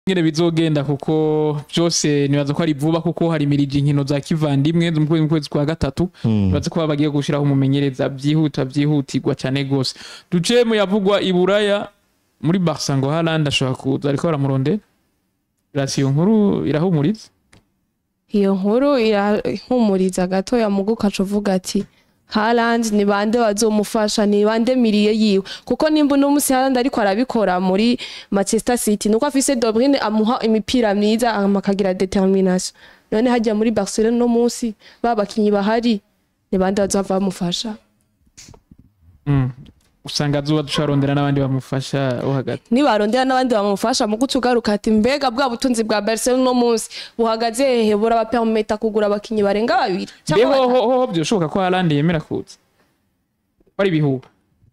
ngene bizogenda kuko byose nibaza ko ari vuba kuko hari mirije inkino za kivandimwe zo mu kwezi- mu kwezi kwa gatatu nibaza ko bagiye gushiraho umumenyereza byihuta byihutirwa cyane gose duce mu yavugwa i Buraya muri Barca ngo Haaland ashobora kuza ariko baramurondera rasiyo nkuru irahumuriza iyo nkuru irahumuriza gatoya mugu ukaca uvuga ati Haaland ni bande bazomufasha ni bande miriye yiwe kuko nimba uno musi Haaland ariko arabikora muri Manchester City nuko afise De Bruyne amuha imipira myiza hama akagira determination none hajya muri Barcelona no musi babakinyi bahari ni bande bazova bamufasha Mm. usanga azuba dusharondera n'abandi bamufasha wo hagati nibarondera n'abandi bamufasha mu guca ugaruka ati mbega bwa butunzi bwa Barcelona no musi buhagaze hehe burabapermeta kugura abakinyi barenga babiri mbe cyangwa ho batatu. ho ho byoshoboka ko Haaland yemera kuza bari ibihuha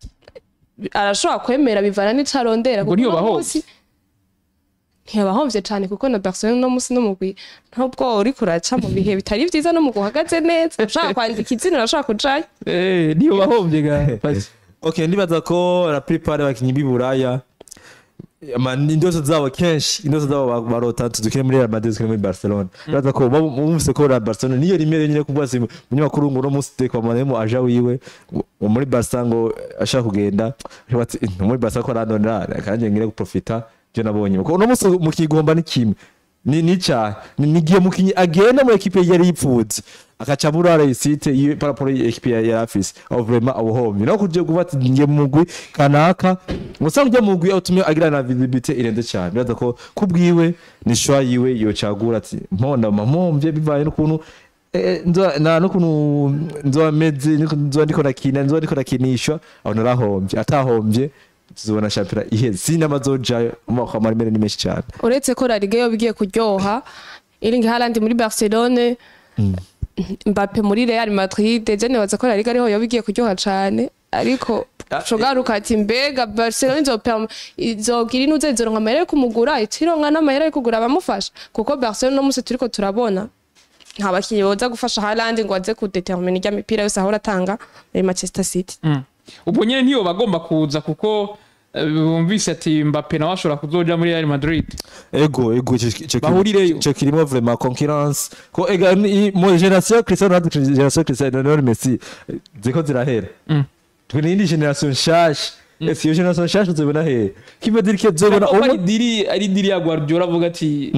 arashobora kwemera bivana n'ico arondera Ubwo kuko ntiyoba uno ahomvye? musi ntiyabahomvye cane kuko na Barcelona no musi n'umugwi nubwo uriko uraca mu bihe bitari vyiza no mu guhagaze neza ushaka kwandika izina urashobora kujayo eh niyo bahombye ga Pasi. okay ndibaza ko la plupart y'abakinyi b'i buraya ama- indoto zabo kenshi indoto zabo ba- barota tudukine muri Real Madrid tukine muri Barcelona ndibaza ko baba- bumvise ko la Barcelona niyo rimwe nyine kuvuga si umunyamakuru ngo uno munsi tekwa manemo aja wiwe ngo muri Barca ngo ashaka kugenda ashobora ati "Eh, muri Barca ko arandonera kandi ngire guprofita byo nabonye kuko uno munsi mu kigomba ni kimwe ni ni cyaha ni nigiye mukinyi agenda mu ekipe yari yipfuze akaca burara isite yiwe paraporo ekipe yari afise aho vraiment abuhomye no kuje kuvuga ati ngiye mu mugwi kanaka musanga ujya mu mugwi utumye agira na visibility irenze cyane biraza ko kubwiwe ni shwa yiwe yocagura ati mponda mamomvye bivaye n'ukuntu eh, nzoba- na n'ukuntu nzoba meze nzoba ndiko nakina nzoba ndiko nakinishwa aho narahombye atahombye tuzobona shampiyona iheze sinamazojayo amako amaremere ni menshi cyane uretse ko La Liga yo bigiye kuryoha Erling Haaland muri Barcelone Mbappe muri Real Madrid je nibaza ko La Liga ariho yo bigiye kuryoha cane ariko Ah, shogaruka ati mbega Barcelona izoperma izogira inuze izoronka amahera yo kumugura itironka n'amahera yo kugura abamufasha kuko Barcelona no musi turiko turabona nta bakinyi boza gufasha Haaland ngo aze kudetermina irya mipira yose ahora atanga muri Manchester City Mm. ubwo nyene ntiyo bagomba kuza kuko eh, bumvise ati Mbappe nawe ashobora kuzoja muri Real Madrid ego ego ico- ico- ico- Bahurireyo. ico kirimo vraiment concurrence ko ega ni- mu generation Cristiano Ronaldo generation Cristiano Ronaldo Messi eh, ziko zirahera Mm. twe n'indi generation nshasha ese iyo generation nshasha uzobona hehe kibe dirike zobona Nako ari umwe diri ari diri ya Guardiola avuga ati